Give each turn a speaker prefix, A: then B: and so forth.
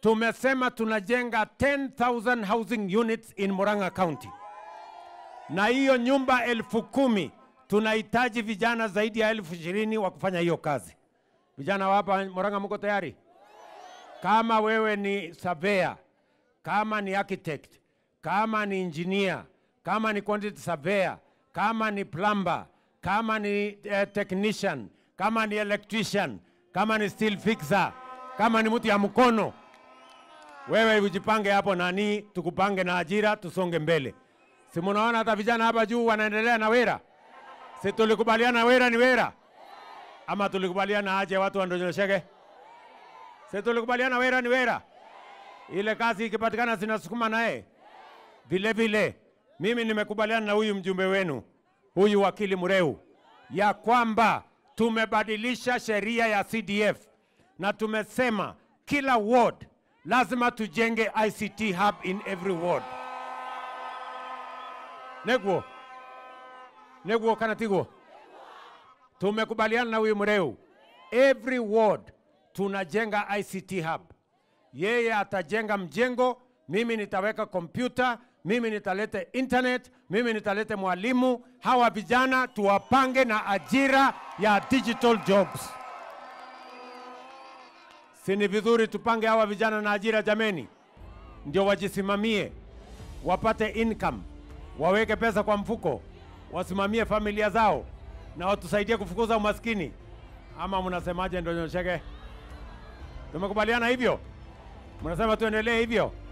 A: tumesema tunajenga 10,000 housing units in Murang'a County, na hiyo nyumba elfu kumi tunahitaji vijana zaidi ya elfu ishirini wa kufanya hiyo kazi. Vijana wa hapa Murang'a, mko tayari? Kama wewe ni surveyor, kama ni architect, kama ni engineer, kama ni quantity surveyor, kama ni plumber, kama ni eh, technician, kama ni electrician, kama ni steel fixer, kama ni mtu ya mkono, wewe ujipange hapo nani, tukupange na ajira, tusonge mbele. Si munaona hata vijana hapa juu wanaendelea na wera? Si tulikubaliana wera ni wera, ama tulikubaliana aje watu wandonyosheke? Si tulikubaliana wera ni wera, ile kazi ikipatikana zinasukuma naye vile vile. Mimi nimekubaliana na huyu mjumbe wenu huyu wakili Mureu ya kwamba tumebadilisha sheria ya CDF na tumesema kila ward lazima tujenge ICT hub in every ward. Neguo neguo kana tiguo, tumekubaliana na huyu Mureu, every ward tunajenga ICT hub. Yeye atajenga mjengo, mimi nitaweka kompyuta, mimi nitalete internet, mimi nitalete mwalimu. Hawa vijana tuwapange na ajira ya digital jobs. Si ni vizuri tupange hawa vijana na ajira jameni, ndio wajisimamie, wapate income, waweke pesa kwa mfuko, wasimamie familia zao na watusaidie kufukuza umaskini. Ama mnasemaje? Ndio nyosheke, tumekubaliana hivyo? Mnasema tuendelee hivyo?